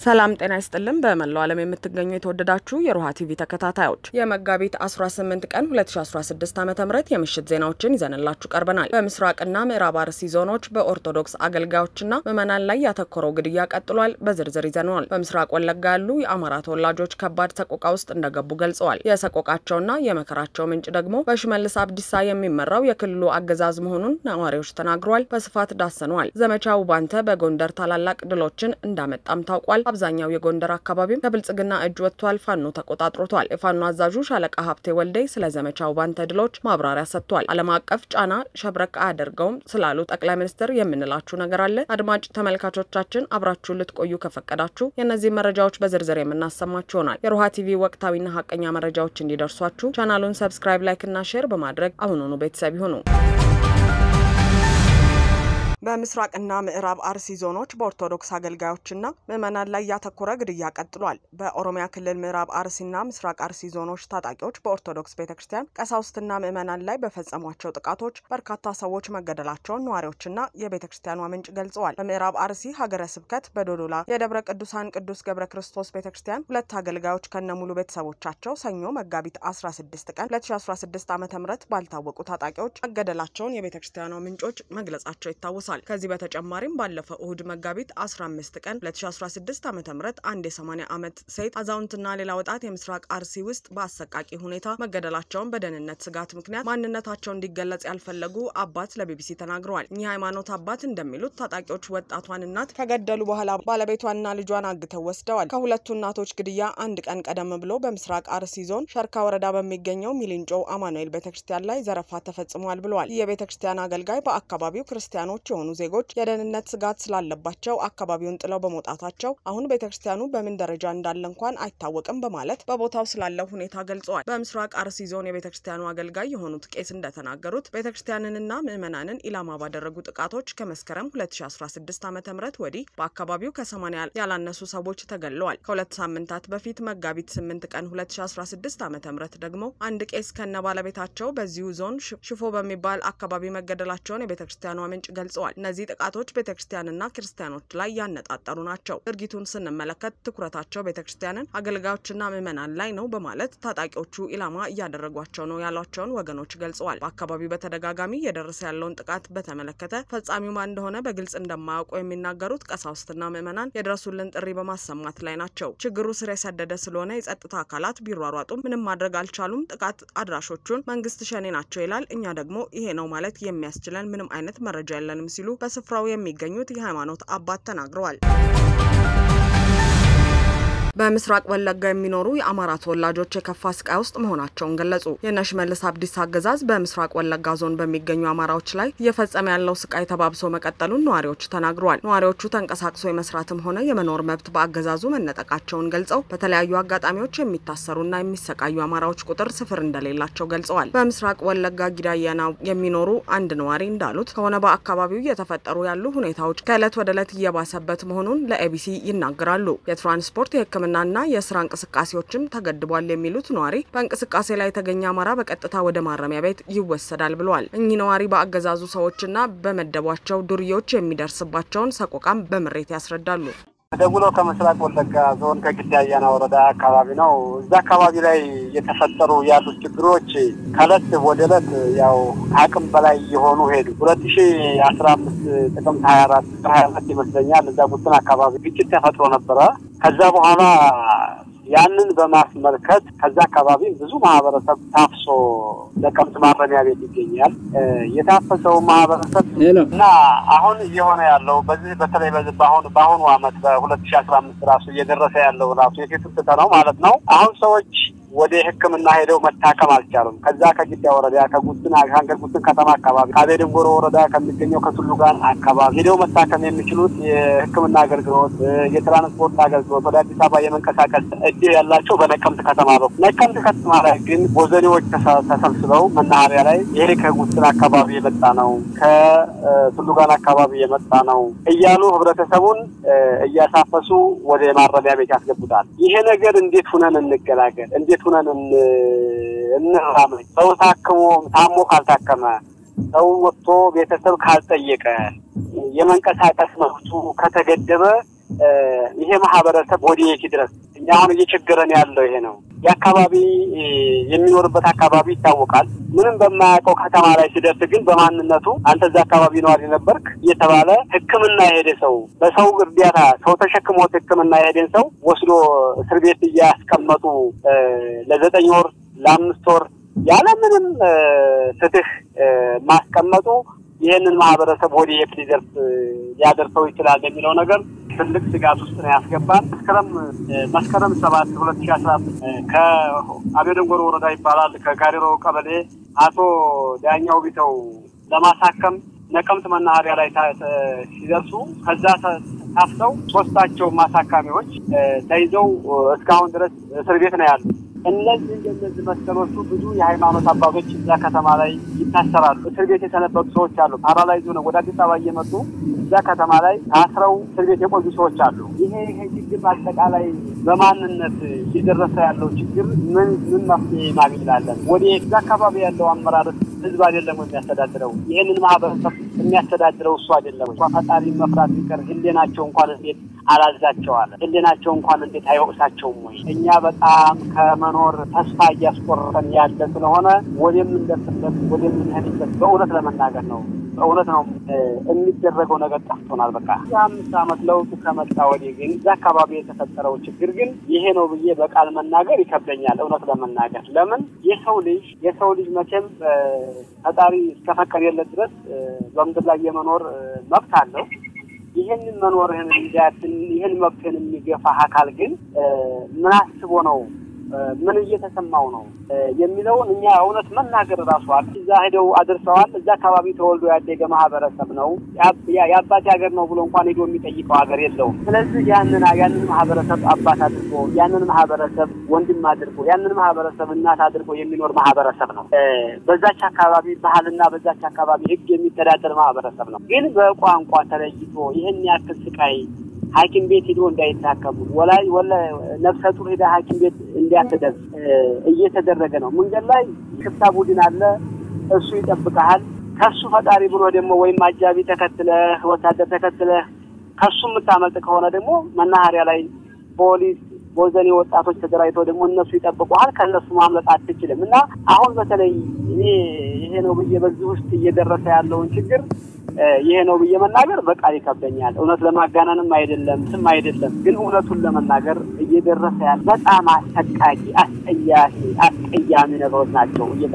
ሰላም ጤና ይስጥልን። በመላው ዓለም የምትገኙ የተወደዳችሁ የሮሃ ቲቪ ተከታታዮች የመጋቢት 18 ቀን 2016 ዓ ም የምሽት ዜናዎችን ይዘንላችሁ ቀርበናል። በምስራቅና ምዕራብ አርሲ ዞኖች በኦርቶዶክስ አገልጋዮችና ምዕመናን ላይ ያተኮረው ግድያ ቀጥሏል። በዝርዝር ይዘነዋል። በምስራቅ ወለጋ ያሉ የአማራ ተወላጆች ከባድ ሰቆቃ ውስጥ እንደገቡ ገልጸዋል። የሰቆቃቸውና የመከራቸው ምንጭ ደግሞ በሽመልስ አብዲሳ የሚመራው የክልሉ አገዛዝ መሆኑን ነዋሪዎች ተናግረዋል። በስፋት ዳሰነዋል። ዘመቻ ውባንተ በጎንደር ታላላቅ ድሎችን እንዳመጣም ታውቋል። አብዛኛው የጎንደር አካባቢም ከብልጽግና እጅ ወጥቷል። ፋኖ ተቆጣጥሮቷል። የፋኖ አዛዡ ሻለቃ ሀብቴ ወልዴ ስለ ዘመቻው ባንተ ድሎች ማብራሪያ ሰጥቷል። ዓለም አቀፍ ጫና ሸብረቅ አያደርገውም ስላሉ ጠቅላይ ሚኒስትር የምንላችሁ ነገር አለ። አድማጭ ተመልካቾቻችን አብራችሁ ልትቆዩ ከፈቀዳችሁ የእነዚህ መረጃዎች በዝርዝር የምናሰማችሁ ይሆናል። የሮሃ ቲቪ ወቅታዊና ሀቀኛ መረጃዎች እንዲደርሷችሁ ቻናሉን ሰብስክራይብ፣ ላይክ እና ሼር በማድረግ አሁኑኑ ቤተሰብ ይሁኑ። በምስራቅና ምዕራብ አርሲ ዞኖች በኦርቶዶክስ አገልጋዮችና ምዕመናን ላይ ያተኮረ ግድያ ቀጥሏል። በኦሮሚያ ክልል ምዕራብ አርሲና ምስራቅ አርሲ ዞኖች ታጣቂዎች በኦርቶዶክስ ቤተ ክርስቲያን ቀሳውስትና ምዕመናን ላይ በፈጸሟቸው ጥቃቶች በርካታ ሰዎች መገደላቸውን ነዋሪዎችና የቤተ ክርስቲያኗ ምንጭ ገልጸዋል። በምዕራብ አርሲ ሀገረ ስብከት በዶዶላ የደብረ ቅዱሳን ቅዱስ ገብረ ክርስቶስ ቤተ ክርስቲያን ሁለት አገልጋዮች ከነሙሉ ቤተሰቦቻቸው ሰኞ መጋቢት 16 ቀን 2016 ዓ ም ባልታወቁ ታጣቂዎች መገደላቸውን የቤተ ክርስቲያኗ ምንጮች መግለጻቸው ይታወሳል። ከዚህ በተጨማሪም ባለፈው እሁድ መጋቢት 15 ቀን 2016 ዓ ም አንድ የ80 ዓመት ሴት አዛውንትና ሌላ ወጣት የምስራቅ አርሲ ውስጥ በአሰቃቂ ሁኔታ መገደላቸውን በደህንነት ስጋት ምክንያት ማንነታቸው እንዲገለጽ ያልፈለጉ አባት ለቢቢሲ ተናግረዋል። እኚህ ሃይማኖት አባት እንደሚሉት ታጣቂዎች ወጣቷን እናት ከገደሉ በኋላ ባለቤቷንና ልጇን አግተው ወስደዋል። ከሁለቱ እናቶች ግድያ አንድ ቀን ቀደም ብሎ በምስራቅ አርሲ ዞን ሸርካ ወረዳ በሚገኘው ሚሊንጮ አማኑኤል ቤተክርስቲያን ላይ ዘረፋ ተፈጽሟል ብለዋል። ይህ የቤተክርስቲያን አገልጋይ በአካባቢው ክርስቲያኖች የሆኑ ዜጎች የደህንነት ስጋት ስላለባቸው አካባቢውን ጥለው በመውጣታቸው አሁን ቤተክርስቲያኑ በምን ደረጃ እንዳለ እንኳን አይታወቅም በማለት በቦታው ስላለው ሁኔታ ገልጸዋል። በምስራቅ አርሲ ዞን የቤተክርስቲያኑ አገልጋይ የሆኑት ቄስ እንደተናገሩት ቤተክርስቲያንንና ምዕመናንን ኢላማ ባደረጉ ጥቃቶች ከመስከረም 2016 ዓ ም ወዲህ በአካባቢው ከ80 ያላነሱ ሰዎች ተገድለዋል። ከሁለት ሳምንታት በፊት መጋቢት 8 ቀን 2016 ዓ ም ደግሞ አንድ ቄስ ከነ ባለቤታቸው በዚሁ ዞን ሽፎ በሚባል አካባቢ መገደላቸውን የቤተክርስቲያኗ ምንጭ ገልጸዋል። እነዚህ ጥቃቶች ቤተክርስቲያንና ክርስቲያኖች ላይ ያነጣጠሩ ናቸው። ድርጊቱን ስንመለከት ትኩረታቸው ቤተክርስቲያንን፣ አገልጋዮችና ምዕመናን ላይ ነው በማለት ታጣቂዎቹ ኢላማ እያደረጓቸው ነው ያሏቸውን ወገኖች ገልጸዋል። በአካባቢው በተደጋጋሚ እየደረሰ ያለውን ጥቃት በተመለከተ ፈጻሚው ማን እንደሆነ በግልጽ እንደማያውቁ የሚናገሩት ቀሳውስትና ምዕመናን የድረሱልን ጥሪ በማሰማት ላይ ናቸው። ችግሩ ስር የሰደደ ስለሆነ የጸጥታ አካላት ቢሯሯጡም ምንም ማድረግ አልቻሉም። ጥቃት አድራሾቹን መንግስት ሸኔ ናቸው ይላል። እኛ ደግሞ ይሄ ነው ማለት የሚያስችለን ምንም አይነት መረጃ የለንም ሲሉ በስፍራው የሚገኙት የሃይማኖት አባት ተናግረዋል። በምስራቅ ወለጋ የሚኖሩ የአማራ ተወላጆች የከፋ ስቃይ ውስጥ መሆናቸውን ገለጹ። የሽመልስ አብዲሳ አገዛዝ በምስራቅ ወለጋ ዞን በሚገኙ አማራዎች ላይ እየፈጸመ ያለው ስቃይ ተባብሶ መቀጠሉን ነዋሪዎች ተናግረዋል። ነዋሪዎቹ ተንቀሳቅሶ የመስራትም ሆነ የመኖር መብት በአገዛዙ መነጠቃቸውን ገልጸው በተለያዩ አጋጣሚዎች የሚታሰሩና የሚሰቃዩ አማራዎች ቁጥር ስፍር እንደሌላቸው ገልጸዋል። በምስራቅ ወለጋ ጊዳየና የሚኖሩ አንድ ነዋሪ እንዳሉት ከሆነ በአካባቢው እየተፈጠሩ ያሉ ሁኔታዎች ከእለት ወደ እለት እየባሰበት መሆኑን ለኤቢሲ ይናገራሉ። የትራንስፖርት የህክምና ና የስራ እንቅስቃሴዎችም ተገድቧል የሚሉት ነዋሪ በእንቅስቃሴ ላይ የተገኘ አማራ በቀጥታ ወደ ማረሚያ ቤት ይወሰዳል ብለዋል። እኚህ ነዋሪ በአገዛዙ ሰዎችና በመደቧቸው ዱርዬዎች የሚደርስባቸውን ሰቆቃም በምሬት ያስረዳሉ። ደውሎ ከምስራቅ ወለጋ ዞን ከግዳ አያና ወረዳ አካባቢ ነው። እዛ አካባቢ ላይ የተፈጠሩ ያሉት ችግሮች ከእለት ወደ እለት ያው ከአቅም በላይ የሆኑ ሄዱ። ሁለት ሺ አስራ አምስት ጥቅምት ሀያ አራት ሀያ አራት ይመስለኛል እዛ ጉትን አካባቢ ግጭት ተፈጥሮ ነበረ። ከዛ በኋላ ያንን በማስመልከት ከዛ አካባቢ ብዙ ማህበረሰብ ታፍሶ ነቀምት ማረሚያ ቤት ይገኛል። የታፈሰው ማህበረሰብ እና አሁን እየሆነ ያለው በዚህ በተለይ በዚህ በአሁኑ በአሁኑ አመት በሁለት ሺ አስራ አምስት ራሱ እየደረሰ ያለው ራሱ የፊት ነው ማለት ነው። አሁን ሰዎች ወደ ሕክምና ሄደው መታከም አልቻሉም። ከዛ ከጊዳ ወረዳ ከጉትን ከአንገር ጉትን ከተማ አካባቢ ከአቤድንጎሮ ወረዳ ከሚገኘው ከቱሉ ጋር አካባቢ ሄደው መታከም የሚችሉት የሕክምና አገልግሎት፣ የትራንስፖርት አገልግሎት ወደ አዲስ አበባ የመንቀሳቀስ እድል ያላቸው በነቀምት ከተማ በኩል ነቀምት ከተማ ላይ ግን ቦዘኔዎች ተሰብስበው መናኸሪያ ላይ ይሄ ከጉትን አካባቢ የመጣ ነው፣ ከቱሉ ጋር አካባቢ የመጣ ነው እያሉ ህብረተሰቡን እያሳፈሱ ወደ ማረሚያ ቤት ያስገቡታል። ይሄ ነገር እንዴት ሁነን እንገላገል? እንዴት ሁነን እንራመድ? ሰው ታክሞ ታሞ ካልታከመ ሰው ወጥቶ ቤተሰብ ካልጠየቀ የመንቀሳቀስ መብቱ ከተገደበ ይሄ ማህበረሰብ ወደየት ድረስ እኛ አሁን እየቸገረን ያለው ይሄ ነው። የአካባቢ የሚኖርበት አካባቢ ይታወቃል። ምንም በማያውቀው ከተማ ላይ ሲደርስ ግን በማንነቱ አንተ እዛ አካባቢ ነዋሪ ነበርክ እየተባለ ሕክምና የሄደ ሰው በሰው እርዳታ ሰው ተሸክሞት ሕክምና የሄደን ሰው ወስዶ እስር ቤት እያስቀመጡ ለዘጠኝ ወር ለአምስት ወር ያለምንም ፍትህ ማስቀመጡ ይህንን ማህበረሰብ ወደ የት ሊደርስ ሊያደርሰው ይችላል የሚለው ነገር ትልቅ ስጋት ውስጥ ነው ያስገባል። መስከረም መስከረም ሰባት ሁለት ሺ አስራ አምስት ከአቤደንጎሮ ወረዳ ይባላል ከጋሪሮ ቀበሌ አቶ ዳኛው ቢተው ለማሳከም ነቀምት መናኸሪያ ላይ ሲደርሱ ከዛ ታፍሰው ሶስታቸው ማሳካሚዎች ተይዘው እስካሁን ድረስ እስር ቤት ነው ያሉ። እነዚህ እንደነዚህ መሰሎቹ ብዙ የሃይማኖት አባቶች እዛ ከተማ ላይ ይታሰራሉ። እስር ቤት የሰነበቱ ሰዎች አሉ። ፓራላይዝ ነው ወደ አዲስ አበባ እየመጡ እዛ ከተማ ላይ ታስረው እስር ቤት የቆዩ ሰዎች አሉ። ይሄ ይሄ ችግር በአጠቃላይ በማንነት እየደረሰ ያለው ችግር ምን ምን መፍትሄ ማግኘት ይላለን? ወደ እዛ አካባቢ ያለው አመራር ህዝብ አይደለም የሚያስተዳድረው? ይህንን ማህበረሰብ የሚያስተዳድረው እሱ አይደለም? እንኳ ፈጣሪ መፍራት ቢቀር ህሌናቸው እንኳን እንዴት አላዛቸዋል? ህሌናቸው እንኳን እንዴት አይወቅሳቸውም ወይ? እኛ በጣም ከመኖር ተስፋ እያስቆረጠን ያለ ስለሆነ ወደምንደርስበት ወደምንሄድበት በእውነት ለመናገር ነው በእውነት ነው የሚደረገው ነገር ጠፍቶናል። በቃ የአምስት ዓመት ለውጡ ከመጣ ወዲህ ግን እዛ አካባቢ የተፈጠረው ችግር ግን ይሄ ነው ብዬ በቃል መናገር ይከብደኛል። እውነት ለመናገር ለምን የሰው ልጅ የሰው ልጅ መቼም ፈጣሪ እስከፈቀደለት ድረስ በምድር ላይ የመኖር መብት አለው። ይህንን መኖርህን እንዲያትን ይህን መብትህን የሚገፋ አካል ግን ምን አስቦ ነው ምን እየተሰማው ነው የሚለውን እኛ እውነት መናገር ራሱ እዛ ሄደው አድርሰዋል። እዛ አካባቢ ተወልዶ ያደገ ማህበረሰብ ነው። የአባቴ ሀገር ነው ብሎ እንኳን ሄዶ የሚጠይቀው ሀገር የለውም። ስለዚህ ያንን ያንን ማህበረሰብ አባት አድርጎ ያንን ማህበረሰብ ወንድም አድርጎ ያንን ማህበረሰብ እናት አድርጎ የሚኖር ማህበረሰብ ነው። በዛች አካባቢ ባህልና በዛች አካባቢ ሕግ የሚተዳደር ማህበረሰብ ነው። ግን በቋንቋ ተለይቶ ይህን ያክል ስቃይ ሐኪም ቤት ሂዶ እንዳይታከሙ ወላጅ ወላ ነፍሰ ጡር ሄዳ ሐኪም ቤት እንዲያትደርስ እየተደረገ ነው። መንገድ ላይ ሽፍታ ቡድን አለ፣ እሱ ይጠብቀሃል። ከሱ ፈጣሪ ብሎ ደግሞ ወይም አጃቢ ተከትለህ ወታደር ተከትለህ ከሱ የምታመልጥ ከሆነ ደግሞ መናኸሪያ ላይ ፖሊስ ቦዘኔ ወጣቶች ተደራጅተው ደግሞ እነሱ ይጠብቁሃል። ከእነሱ ማምለጥ አትችልም። እና አሁን በተለይ እኔ ይሄ ነው ብዬ በዚህ ውስጥ እየደረሰ ያለውን ችግር ይሄ ነው ብዬ መናገር በቃል ይከብደኛል። እውነት ለማጋነንም አይደለም ስም አይደለም፣ ግን እውነቱን ለመናገር እየደረሰ ያለ በጣም አሰቃቂ፣ አስጠያፊ፣ አስቀያሚ ነገሮች ናቸው እየጠ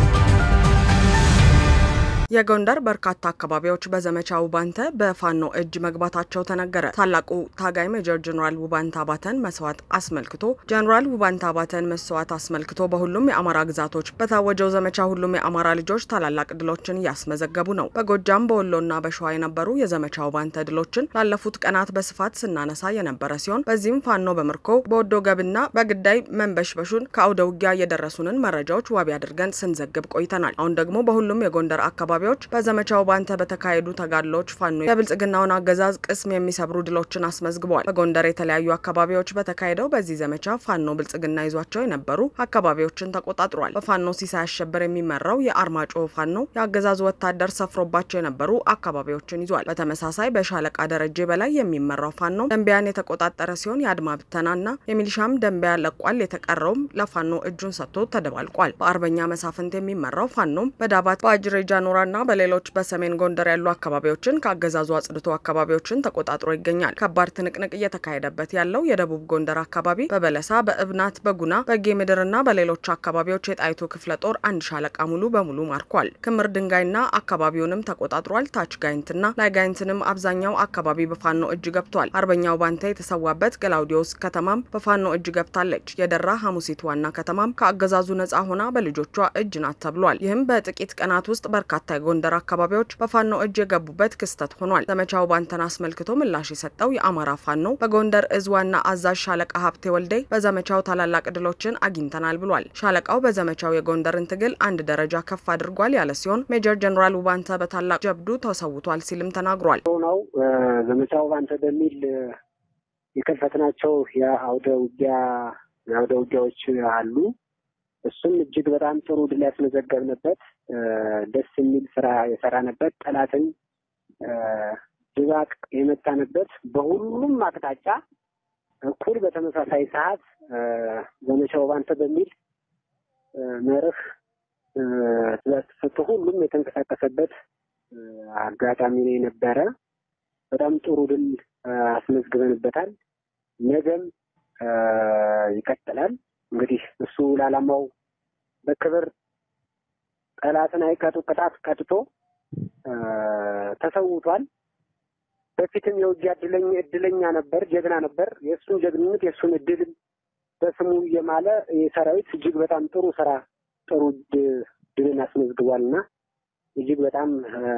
የጎንደር በርካታ አካባቢዎች በዘመቻ ውባንተ በፋኖ እጅ መግባታቸው ተነገረ። ታላቁ ታጋይ ሜጀር ጀኔራል ውባንተ አባተን መስዋዕት አስመልክቶ ጀኔራል ውባንተ አባተን መስዋዕት አስመልክቶ በሁሉም የአማራ ግዛቶች በታወጀው ዘመቻ ሁሉም የአማራ ልጆች ታላላቅ ድሎችን እያስመዘገቡ ነው። በጎጃም በወሎና በሸዋ የነበሩ የዘመቻ ውባንተ ድሎችን ላለፉት ቀናት በስፋት ስናነሳ የነበረ ሲሆን በዚህም ፋኖ በምርኮ በወዶ ገብና በግዳይ መንበሽበሹን ከአውደ ውጊያ የደረሱንን መረጃዎች ዋቢ አድርገን ስንዘግብ ቆይተናል። አሁን ደግሞ በሁሉም የጎንደር አካባቢ አካባቢዎች በዘመቻው ባንተ በተካሄዱ ተጋድሎዎች ፋኖ የብልጽግናውን አገዛዝ ቅስም የሚሰብሩ ድሎችን አስመዝግበዋል። በጎንደር የተለያዩ አካባቢዎች በተካሄደው በዚህ ዘመቻ ፋኖ ብልጽግና ይዟቸው የነበሩ አካባቢዎችን ተቆጣጥሯል። በፋኖ ሲሳይ አሸበር የሚመራው የአርማጭሆ ፋኖ የአገዛዙ ወታደር ሰፍሮባቸው የነበሩ አካባቢዎችን ይዟል። በተመሳሳይ በሻለቃ ደረጀ በላይ የሚመራው ፋኖ ደንቢያን የተቆጣጠረ ሲሆን የአድማ ብተናና የሚሊሻም ደንቢያ ለቋል። የተቀረውም ለፋኖ እጁን ሰጥቶ ተደባልቋል። በአርበኛ መሳፍንት የሚመራው ፋኖም በዳባት በአጅሬ ጃኖራ ና በሌሎች በሰሜን ጎንደር ያሉ አካባቢዎችን ከአገዛዙ አጽድቶ አካባቢዎችን ተቆጣጥሮ ይገኛል። ከባድ ትንቅንቅ እየተካሄደበት ያለው የደቡብ ጎንደር አካባቢ በበለሳ፣ በእብናት፣ በጉና፣ በጌ ምድርና በሌሎች አካባቢዎች የጣይቱ ክፍለ ጦር አንድ ሻለቃ ሙሉ በሙሉ ማርኳል። ክምር ድንጋይና አካባቢውንም ተቆጣጥሯል። ታች ጋይንትና ላይ ጋይንትንም አብዛኛው አካባቢ በፋኖ እጅ ገብቷል። አርበኛው ባንተ የተሰዋበት ገላውዲዮስ ከተማም በፋኖ እጅ ገብታለች። የደራ ሐሙሲት ዋና ከተማም ከአገዛዙ ነጻ ሆና በልጆቿ እጅ ናት ተብሏል። ይህም በጥቂት ቀናት ውስጥ በርካታ የጎንደር አካባቢዎች በፋኖ እጅ የገቡበት ክስተት ሆኗል። ዘመቻው ባንተን አስመልክቶ ምላሽ የሰጠው የአማራ ፋኖ በጎንደር እዝ ዋና አዛዥ ሻለቃ ሀብቴ ወልዴ በዘመቻው ታላላቅ ድሎችን አግኝተናል ብሏል። ሻለቃው በዘመቻው የጎንደርን ትግል አንድ ደረጃ ከፍ አድርጓል ያለ ሲሆን ሜጀር ጀኔራል ውባንተ በታላቅ ጀብዱ ተሰውቷል ሲልም ተናግሯል። ነው ዘመቻው ባንተ በሚል የከፈትናቸው የአውደ ውጊያ የአውደ ውጊያዎች አሉ። እሱም እጅግ በጣም ጥሩ ድል ያስመዘገብንበት ደስ የሚል ስራ የሰራንበት ጠላትን ድባቅ የመጣንበት በሁሉም አቅጣጫ እኩል በተመሳሳይ ሰዓት ዘመቻው ባንተ በሚል መርህ ትእዛዝ ተሰጥቶ ሁሉም የተንቀሳቀሰበት አጋጣሚ ነው የነበረ። በጣም ጥሩ ድል አስመዝግበንበታል። ነገም ይቀጥላል። እንግዲህ እሱ ለዓላማው በክብር ጠላትን አይቀጡ ቅጣት ቀጥቶ ተሰውቷል። በፊትም የውጊያ እድለኛ እድለኛ ነበር፣ ጀግና ነበር። የእሱን ጀግንነት የእሱን እድልም በስሙ እየማለ የሰራዊት እጅግ በጣም ጥሩ ስራ ጥሩ ድልን አስመዝግቧል እና እጅግ በጣም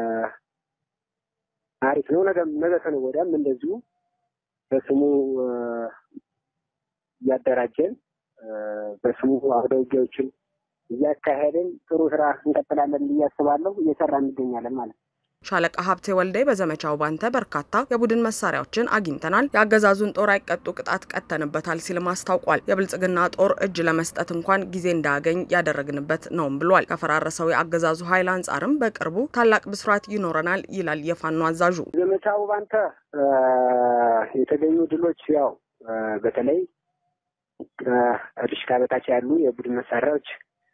አሪፍ ነው። ነገ ነገ ከነገ ወዲያም እንደዚሁ በስሙ እያደራጀን በስሙ አውደ ውጊያዎችን እያካሄድን ጥሩ ስራ እንቀጥላለን ብዬ አስባለሁ። እየሰራ እንገኛለን ማለት ነው። ሻለቃ ሀብቴ ወልዴ በዘመቻው ባንተ በርካታ የቡድን መሳሪያዎችን አግኝተናል፣ የአገዛዙን ጦር አይቀጡ ቅጣት ቀተንበታል ሲልም አስታውቋል። የብልጽግና ጦር እጅ ለመስጠት እንኳን ጊዜ እንዳያገኝ ያደረግንበት ነውም ብሏል። ከፈራረሰው የአገዛዙ ኃይል አንጻርም በቅርቡ ታላቅ ብስራት ይኖረናል ይላል የፋኖ አዛዡ። ዘመቻው ባንተ የተገኙ ድሎች ያው በተለይ ከዲሽቃ በታች ያሉ የቡድን መሳሪያዎች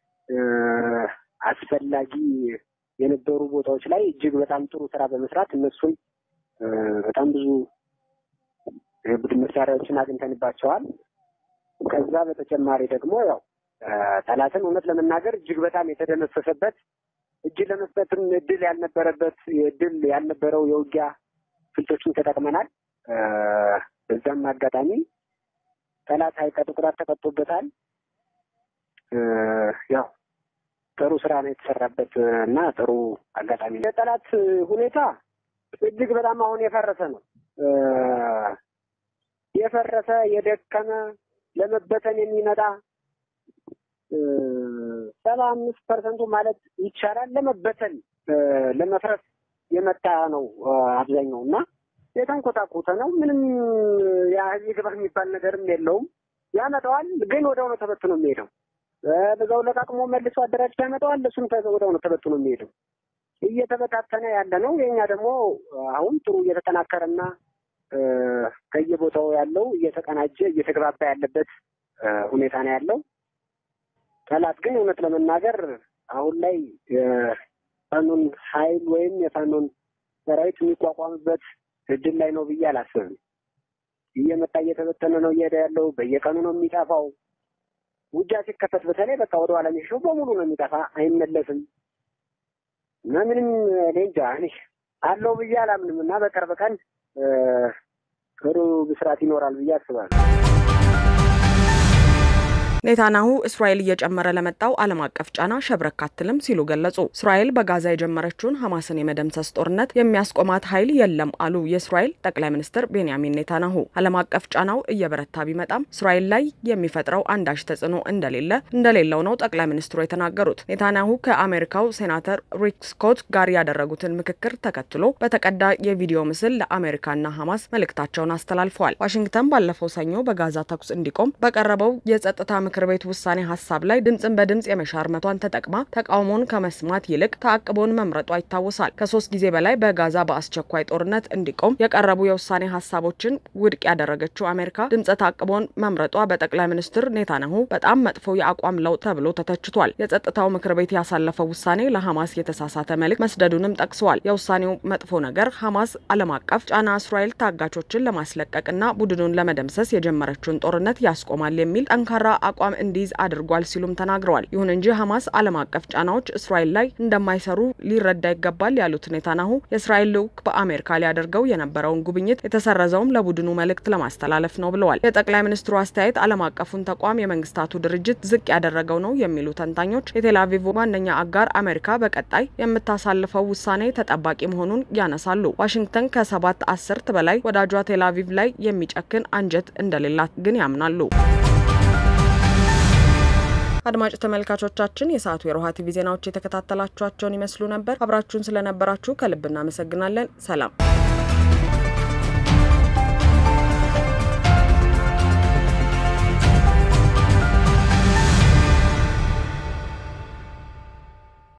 አስፈላጊ የነበሩ ቦታዎች ላይ እጅግ በጣም ጥሩ ስራ በመስራት እነሱን በጣም ብዙ የቡድን መሳሪያዎችን አግኝተንባቸዋል። ከዛ በተጨማሪ ደግሞ ያው ጠላትን እውነት ለመናገር እጅግ በጣም የተደመሰሰበት እጅ ለመስጠትም እድል ያልነበረበት እድል ያልነበረው የውጊያ ስልቶችን ተጠቅመናል። በዛም አጋጣሚ ጠላት አይቀጡ ቅጣት ተቀጥቶበታል። ያው ጥሩ ስራ ነው የተሰራበት እና ጥሩ አጋጣሚ ነው። የጠላት ሁኔታ እጅግ በጣም አሁን የፈረሰ ነው። የፈረሰ የደከመ ለመበተን የሚመጣ ሰባ አምስት ፐርሰንቱ ማለት ይቻላል ለመበተን ለመፍረስ የመጣ ነው አብዛኛው እና የተንኮታኮተ ነው። ምንም ያህል ይግባ የሚባል ነገርም የለውም። ያመጣዋል፣ ግን ወደው ነው ተበትኖ የሚሄደው በዛው ለቃቅሞ መልሶ አደራጅቶ ያመጣዋል። እሱም ወደው ነው ተበትኖ የሚሄደው። እየተበታተነ ያለ ነው። የኛ ደግሞ አሁን ጥሩ እየተጠናከረና ከየቦታው ያለው እየተቀናጀ እየተግባባ ያለበት ሁኔታ ነው ያለው። ጠላት ግን እውነት ለመናገር አሁን ላይ የፋኖን ኃይል ወይም የፋኖን ሰራዊት የሚቋቋምበት እድል ላይ ነው ብዬ አላስብም። እየመጣ እየተበተነ ነው እየሄደ ያለው። በየቀኑ ነው የሚጠፋው። ውጊያ ሲከፈት በተለይ በቃ ወደ ኋላ የሚሸው በሙሉ ነው የሚጠፋ፣ አይመለስም እና ምንም እኔ እንጃ እኔ አለው ብዬ አላምንም እና በቅርብ ቀን ጥሩ ብስራት ይኖራል ብዬ አስባለሁ። ኔታንያሁ እስራኤል እየጨመረ ለመጣው ዓለም አቀፍ ጫና ሸብረክ አትልም ሲሉ ገለጹ። እስራኤል በጋዛ የጀመረችውን ሐማስን የመደምሰስ ጦርነት የሚያስቆማት ኃይል የለም አሉ የእስራኤል ጠቅላይ ሚኒስትር ቤንያሚን ኔታንያሁ። ዓለም አቀፍ ጫናው እየበረታ ቢመጣም እስራኤል ላይ የሚፈጥረው አንዳች ተጽዕኖ እንደሌለ እንደሌለው ነው ጠቅላይ ሚኒስትሩ የተናገሩት። ኔታንያሁ ከአሜሪካው ሴናተር ሪክ ስኮት ጋር ያደረጉትን ምክክር ተከትሎ በተቀዳ የቪዲዮ ምስል ለአሜሪካና ሐማስ መልእክታቸውን አስተላልፈዋል። ዋሽንግተን ባለፈው ሰኞ በጋዛ ተኩስ እንዲቆም በቀረበው የጸጥታ ምክር ቤት ውሳኔ ሀሳብ ላይ ድምፅን በድምፅ የመሻር መቷን ተጠቅማ ተቃውሞን ከመስማት ይልቅ ተአቅቦን መምረጧ ይታወሳል። ከሶስት ጊዜ በላይ በጋዛ በአስቸኳይ ጦርነት እንዲቆም የቀረቡ የውሳኔ ሀሳቦችን ውድቅ ያደረገችው አሜሪካ ድምፀ ተአቅቦን መምረጧ በጠቅላይ ሚኒስትር ኔታንያሁ በጣም መጥፎ የአቋም ለውጥ ተብሎ ተተችቷል። የጸጥታው ምክር ቤት ያሳለፈው ውሳኔ ለሐማስ የተሳሳተ መልእክት መስደዱንም ጠቅሰዋል። የውሳኔው መጥፎ ነገር ሐማስ ዓለም አቀፍ ጫና እስራኤል ታጋቾችን ለማስለቀቅና ቡድኑን ለመደምሰስ የጀመረችውን ጦርነት ያስቆማል የሚል ጠንካራ አቋም እንዲይዝ አድርጓል ሲሉም ተናግረዋል። ይሁን እንጂ ሐማስ ዓለም አቀፍ ጫናዎች እስራኤል ላይ እንደማይሰሩ ሊረዳ ይገባል ያሉት ኔታንያሁ የእስራኤል ልዑክ በአሜሪካ ሊያደርገው የነበረውን ጉብኝት የተሰረዘውም ለቡድኑ መልእክት ለማስተላለፍ ነው ብለዋል። የጠቅላይ ሚኒስትሩ አስተያየት ዓለም አቀፉን ተቋም የመንግስታቱ ድርጅት ዝቅ ያደረገው ነው የሚሉ ተንታኞች የቴል አቪቭ ዋነኛ አጋር አሜሪካ በቀጣይ የምታሳልፈው ውሳኔ ተጠባቂ መሆኑን ያነሳሉ። ዋሽንግተን ከሰባት አስርት በላይ ወዳጇ ቴል አቪቭ ላይ የሚጨክን አንጀት እንደሌላት ግን ያምናሉ። አድማጭ ተመልካቾቻችን የሰዓቱ የሮሃ ቲቪ ዜናዎች የተከታተላችኋቸውን ይመስሉ ነበር። አብራችሁን ስለነበራችሁ ከልብ እናመሰግናለን። ሰላም